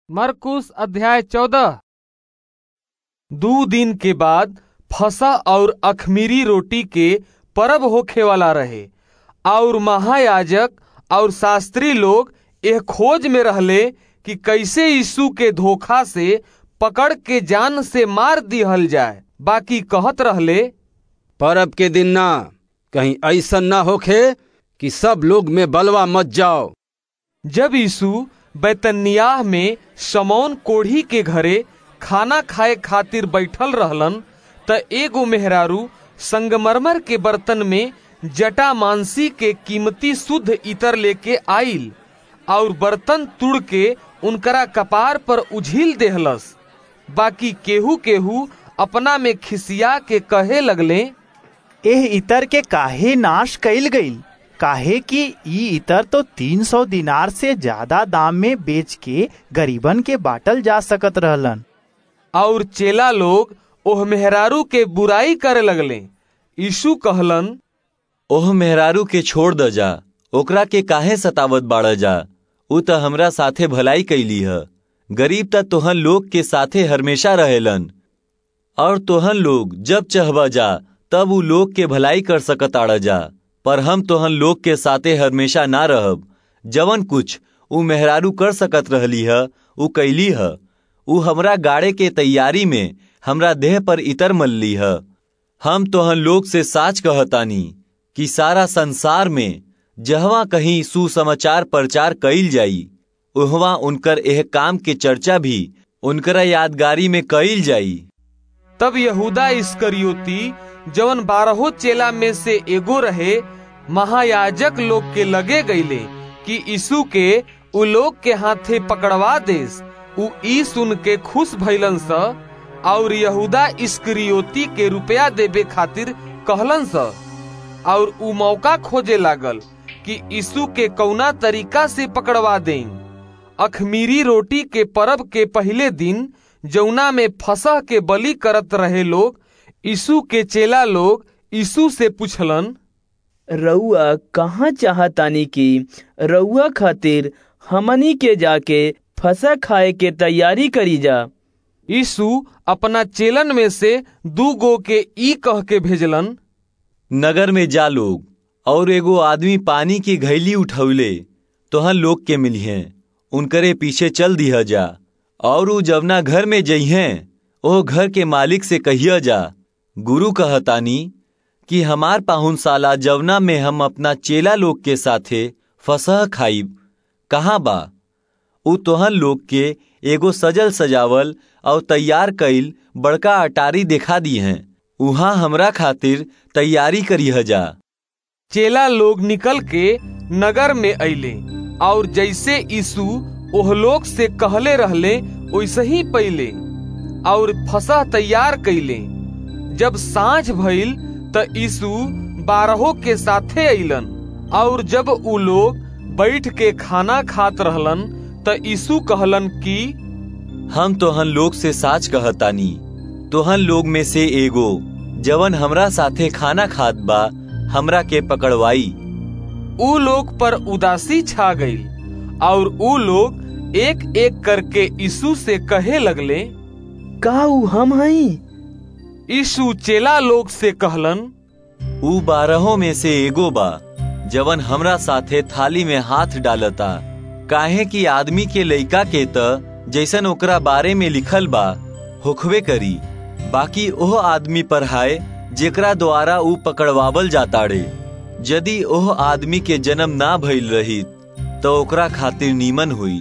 मरकुस अध्याय चौदह दू दिन के बाद फसा और अखमीरी रोटी के परब होखे वाला रहे और महायाजक और शास्त्री लोग एह खोज में रहले कि कैसे यीशु के धोखा से पकड़ के जान से मार दिहल जाए बाकी कहत रहले परब के दिन ना कहीं ऐसा ना होखे कि सब लोग में बलवा मत जाओ जब यीशु बैतनियाह में समौन कोढ़ी के घरे खाना खाए खातिर बैठल रहलन त एगो मेहरारू संगमरमर के बर्तन में जटा मांसी के कीमती शुद्ध इतर लेके आइल और बर्तन तुड़ के उनकरा कपार पर उझिल देहलस बाकी केहू केहू अपना में खिसिया के कहे लगले एह इतर के काहे नाश कइल गईल काहे कि ई इतर तो तीन सौ दिनार से ज्यादा दाम में बेच के गरीबन के बाटल जा सकत रहलन और चेला लोग ओह मेहरारू के बुराई करे लगले यीशु कहलन ओह मेहरारू के छोड़ द जा ओकरा के काहे सतावत बाड़ जा उ त हमरा साथे भलाई कैली ह गरीब त तोहन लोग के साथे हमेशा रहेलन और तोहन लोग जब चहबा जा तब उ लोग के भलाई कर सकत आड़ जा पर हम तोहन लोग के साथे हमेशा ना रहब जवन कुछ उ मेहरारू कर सकत रहली ह उ कैली ह उ हमरा गाड़े के तैयारी में हमरा देह पर इतर मल्ली ह हम तोहन लोग से साच कहतानी कि सारा संसार में जहवा कहीं सुसमाचार प्रचार कईल जाई उहवा उनकर एह काम के चर्चा भी उनकरा यादगारी में कईल जाई तब यहूदा इस्करियोती जवन बारहो चेला में से एगो रहे महायाजक लोग के लगे गईले कि यीशु के उ लोग के हाथे पकड़वा देस उ ई सुन के खुश भइलन स और यहूदा इस्करियोती के रुपया देबे खातिर कहलन स और उ मौका खोजे लागल कि यीशु के कौना तरीका से पकड़वा दें अखमीरी रोटी के परब के पहले दिन जौना में फसह के बलि करत रहे लोग यीशु के चेला लोग यीशु से पूछलन रउआ कहाँ चाहतानी कि रउआ खातिर हमनी के जाके फसा खाए के तैयारी करी जा यीशु अपना चेलन में से दू गो के ई कह के भेजलन नगर में जा लोग और एगो आदमी पानी की घैली उठौले तोहन लोग के मिलिहे उनकरे पीछे चल दिया जा और उ जवना घर में जइहें ओह घर के मालिक से कहिया जा गुरु कहतानी कि हमार पाहुनशाला जवना में हम अपना चेला लोग के साथे फसह खाइब कहाँ बा उ तोहन लोग के एगो सजल सजावल और तैयार कईल बड़का अटारी देखा दी हैं उहाँ हमरा खातिर तैयारी करिह जा चेला लोग निकल के नगर में अइले और जैसे यीशु ओह लोग से कहले रहले वैसे ही पहिले और फसह तैयार कैले जब सांझ भइल त यीशु बारहों के साथे अइलन और जब उ लोग बैठ के खाना खात रहलन त यीशु कहलन कि हम तोहन लोग से साच कहतानी तोहन लोग में से एगो जवन हमरा साथे खाना खात बा हमरा के पकड़वाई उ लोग पर उदासी छा गईल और उ लोग एक एक करके यीशु से कहे लगले का उ हम हई यीशु चेला लोग से कहलन उ बारहों में से एगो बा जवन हमरा साथे थाली में हाथ डालता काहे कि आदमी के लइका के त जैसन ओकरा बारे में लिखल बा होखवे करी बाकी ओह आदमी पर हाय जेकरा द्वारा उ पकड़वावल जाताड़े यदि ओह आदमी के जन्म ना भइल रही तो ओकरा खातिर नीमन हुई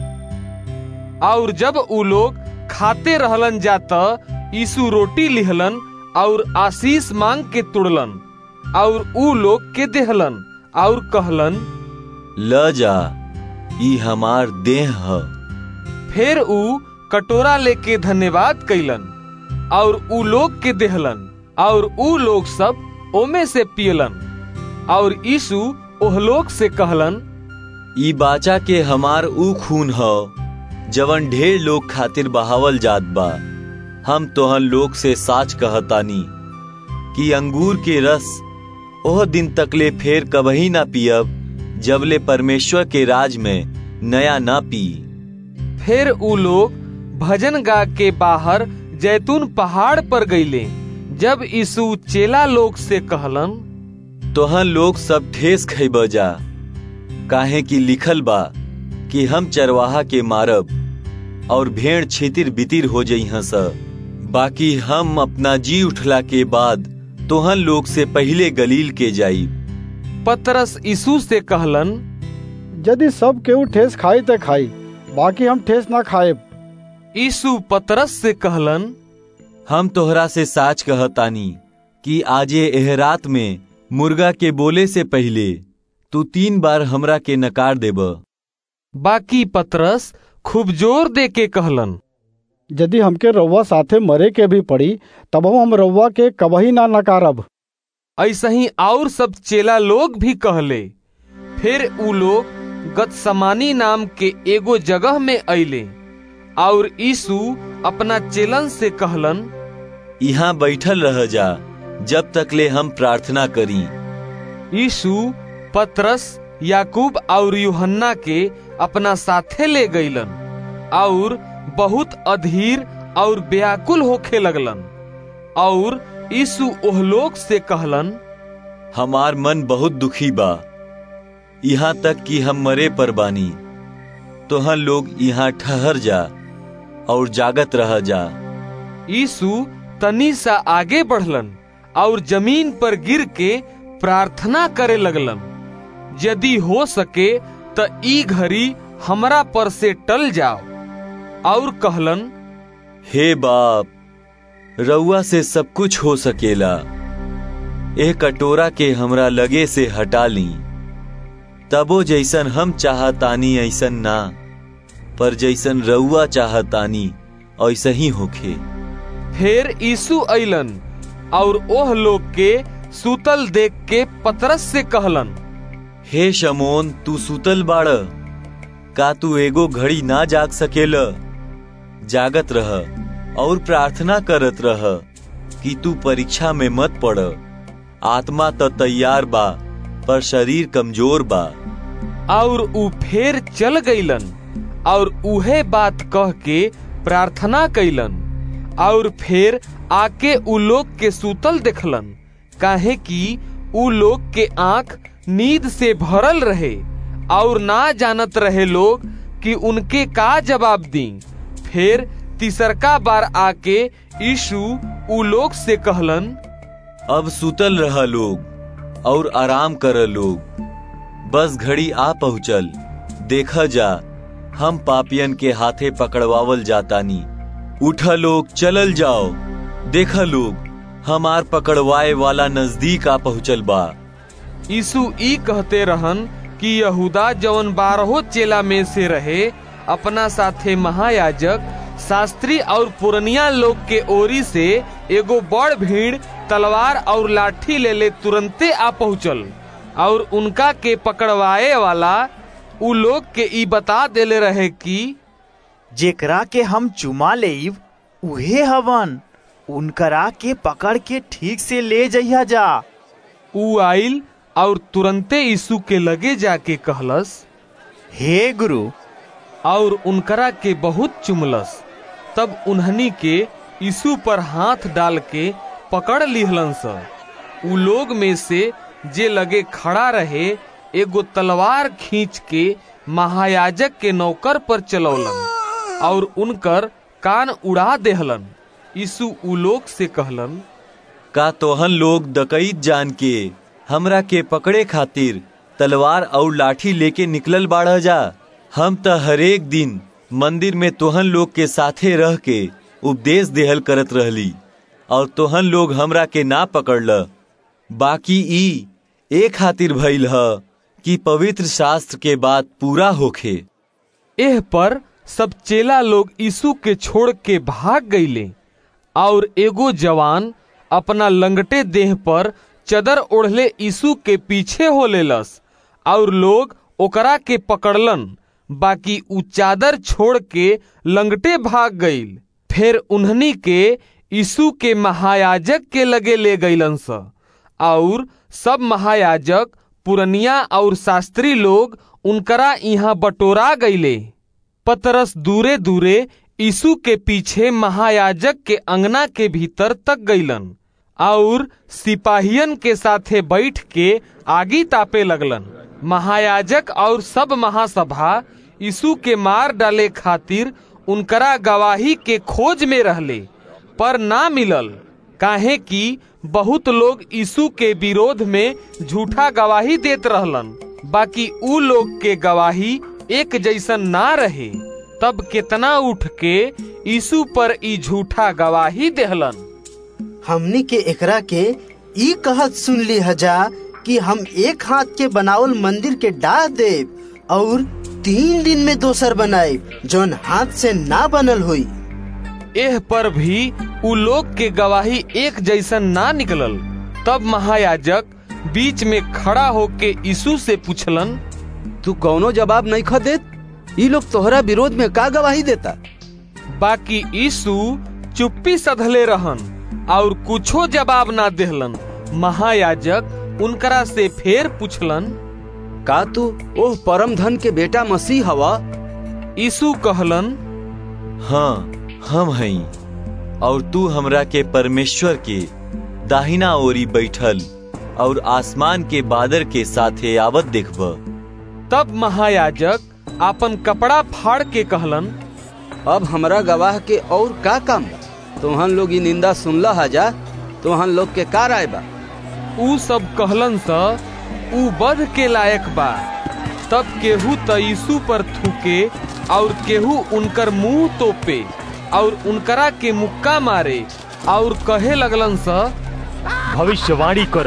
और जब उ लोग खाते रहलन जात यीशु रोटी लिहलन और आशीष मांग के तुड़लन और उ लोग के देहलन और कहलन ल जा ई हमार देह ह फिर उ कटोरा लेके धन्यवाद कैलन और उ लोग के देहलन और उ लोग सब ओमे से पियलन और यीशु ओह लोग से कहलन ई बाचा के हमार ऊ खून ह जवन ढेर लोग खातिर बहावल जात बा हम तोहन लोग से साच कहतानी कि अंगूर के रस ओह दिन तकले फेर कबही ना पियब जबले परमेश्वर के राज में नया ना पी फिर उ लोग भजन गा के बाहर जैतून पहाड़ पर गईले जब यीशु चेला लोग से कहलन तोहन लोग सब ठेस खैब जा काहे कि लिखल बा कि हम चरवाहा के मारब और भेड़ छितिर बितिर हो जइह स बाकी हम अपना जी उठला के बाद तोहन लोग से पहले गलील के जाई पतरस यीशु से कहलन यदि सब केहू ठेस खाई त खाई बाकी हम ठेस ना खाएब यीशु पतरस से कहलन हम तोहरा से साच कहतानी कि आजे एह रात में मुर्गा के बोले से पहले तू तीन बार हमरा के नकार देब बाकी पतरस खूब जोर दे के कहलन यदि हमके रउआ साथे मरे के भी पड़ी तब हम रउआ के कबही ना नकारब ऐसा ही और सब चेला लोग भी कहले फिर उ लोग गतसमानी नाम के एगो जगह में अइले और यीशु अपना चेलन से कहलन यहाँ बैठल रह जा जब तक ले हम प्रार्थना करी यीशु पतरस याकूब और यूहन्ना के अपना साथे ले गईलन और बहुत अधीर और व्याकुल होखे लगलन और यीशु ओह लोग से कहलन हमार मन बहुत दुखी बा यहाँ तक कि हम मरे पर बानी तोहन लोग यहाँ ठहर जा और जागत रह जा यीशु तनी सा आगे बढ़लन और जमीन पर गिर के प्रार्थना करे लगलन यदि हो सके त ई घड़ी हमरा पर से टल जाओ और कहलन हे बाप रउआ से सब कुछ हो सकेला एह कटोरा के हमरा लगे से हटा ली तबो जैसन हम चाहतानी ऐसन ना पर जैसन रउआ चाहतानी ऐसा ही होखे फिर यीशु अइलन और ओह लोग के सूतल देख के पतरस से कहलन हे शमोन तू सुतल बाड़ का तू एगो घड़ी ना जाग सकेल जागत रह और प्रार्थना करत रह कि तू परीक्षा में मत पड़ आत्मा तो तैयार बा पर शरीर कमजोर बा और उ फेर चल गईलन और उहे बात कह के प्रार्थना कैलन और फिर आके उ लोग के सूतल देखलन काहे कि उ लोग के आंख नींद से भरल रहे और ना जानत रहे लोग कि उनके का जवाब दी फिर तीसरका बार आके यीशु उ लोग से कहलन अब सुतल रह लोग और आराम कर लोग बस घड़ी आ पहुँचल देखा जा हम पापियन के हाथे पकड़वावल जातानी उठ लोग चलल जाओ देखा लोग हमार पकड़वाए वाला नजदीक आ पहुँचल बा यीशु ई कहते रहन कि यहूदा जवन बारहो चेला में से रहे अपना साथे महायाजक शास्त्री और पुरनिया लोग के ओरी से एगो बड़ भीड़ तलवार और लाठी ले ले तुरंते आ पहुँचल और उनका के पकड़वाए वाला उ लोग के ई बता देले रहे कि जेकरा के हम चुमा लेब उहे हवन उनकरा के पकड़ के ठीक से ले जइहा जा उ आइल और तुरंते यीशु के लगे जाके कहलस हे गुरु और उनकरा के बहुत चुमलस तब उन्हनी के यीशु पर हाथ डाल के पकड़ लिहलन स उ लोग में से जे लगे खड़ा रहे एगो तलवार खींच के महायाजक के नौकर पर चलौलन और उनकर कान उड़ा देहलन यीशु उ लोग से कहलन का तोहन लोग दकईत जान के हमरा के पकड़े खातिर तलवार और लाठी लेके निकलल बाढ़ जा हम त हरेक दिन मंदिर में तोहन लोग के साथे रह के उपदेश देहल करत रहली और तोहन लोग हमरा के ना पकड़ल बाकी ई ए खातिर भइल ह कि पवित्र शास्त्र के बात पूरा होखे एह पर सब चेला लोग यीशु के छोड़ के भाग गईले और एगो जवान अपना लंगटे देह पर चदर ओढ़ले यीशु के पीछे हो लेलस और लोग ओकरा के पकड़लन बाकी उ चादर छोड़ के लंगटे भाग गईल फिर उन्हनी के यीशु के महायाजक के लगे ले गईलन स और सब महायाजक पुरनिया और शास्त्री लोग उनकरा यहाँ बटोरा गईले पतरस दूरे दूरे यीशु के पीछे महायाजक के अंगना के भीतर तक गईलन और सिपाहियन के साथे बैठ के आगी तापे लगलन महायाजक और सब महासभा यीशु के मार डाले खातिर उनकरा गवाही के खोज में रहले पर ना मिलल काहे कि बहुत लोग यीशु के विरोध में झूठा गवाही देत रहलन बाकी ऊ लोग के गवाही एक जैसन ना रहे तब कितना उठ के यीशु पर ई झूठा गवाही देहलन हमनी के एकरा के ई कहत सुन ली हजा कि हम एक हाथ के बनावल मंदिर के डाह देव और तीन दिन में दोसर बनाए जौन हाथ से ना बनल हुई एह पर भी उ लोग के गवाही एक जैसन ना निकलल तब महायाजक बीच में खड़ा होके यीशु से पूछलन तू कौनो जवाब नहीं ख देत ई लोग तोहरा विरोध में का गवाही देता बाकी यीशु चुप्पी सधले रहन और कुछो जवाब ना देहलन महायाजक उनकरा से फेर पूछलन का तू ओह परम धन के बेटा मसीह हवा यीशु कहलन हाँ हम हई और तू हमरा के परमेश्वर के दाहिना ओरी बैठल और आसमान के बादर के साथे आवत देखब तब महायाजक आपन कपड़ा फाड़ के कहलन अब हमरा गवाह के और का काम बा तोहन लोग ई निंदा सुनला हजा तोहन लोग के का राय बा ऊ सब कहलन स ऊ बध के लायक बा तब केहू त यीशु पर थूके और केहू उनकर मुंह तोपे और उनकरा के मुक्का मारे और कहे लगलन स भविष्यवाणी कर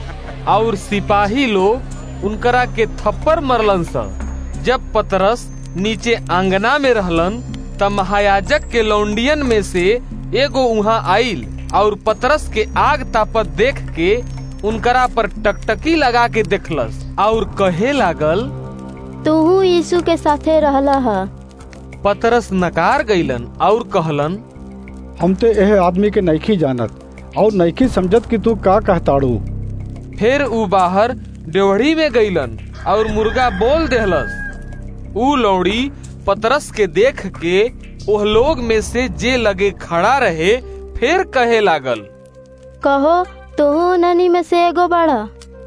और सिपाही लोग उनकरा के थप्पड़ मरलन स जब पतरस नीचे आंगना में रहलन त महायाजक के लौंडियन में से एगो उहाँ आइल और पतरस के आग तापत देख के उनकरा पर टकटकी लगा के देखलस और कहे लागल तूहू यीशु के साथे रहला हा पतरस नकार गईलन और कहलन हम ते एह आदमी के नईखी जानत और नईखी समझत कि तू का कहताड़ू फिर ऊ बाहर डेवढ़ी में गईलन और मुर्गा बोल देहलस ऊ लौड़ी पतरस के देख के ओह लोग में से जे लगे खड़ा रहे फिर कहे लागल कहो तूहू ननी में से एगो बड़ा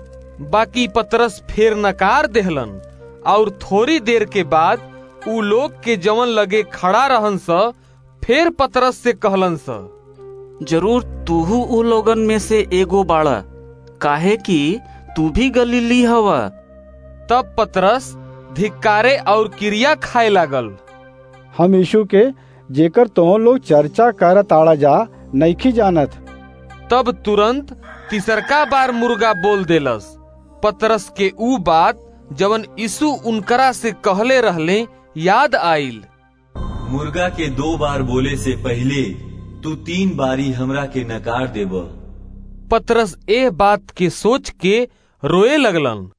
बाकी पतरस फिर नकार देहलन और थोड़ी देर के बाद ऊ लोग के जवन लगे खड़ा रहन स फिर पतरस से कहलन स जरूर तूहू उ लोगन में से एगो बाड़ा काहे कि तू भी गलीली हवा तब पतरस धिक्कारे और क्रिया खाए लागल हम यीशु के जेकर तो लोग चर्चा करत आड़ा जा नईखी जानत तब तुरंत तिसरका बार मुर्गा बोल देलस पतरस के ऊ बात जवन यीशु उनकरा से कहले रहले याद आइल मुर्गा के दो बार बोले से पहले तू तीन बारी हमरा के नकार देब पतरस ए बात के सोच के रोए लगलन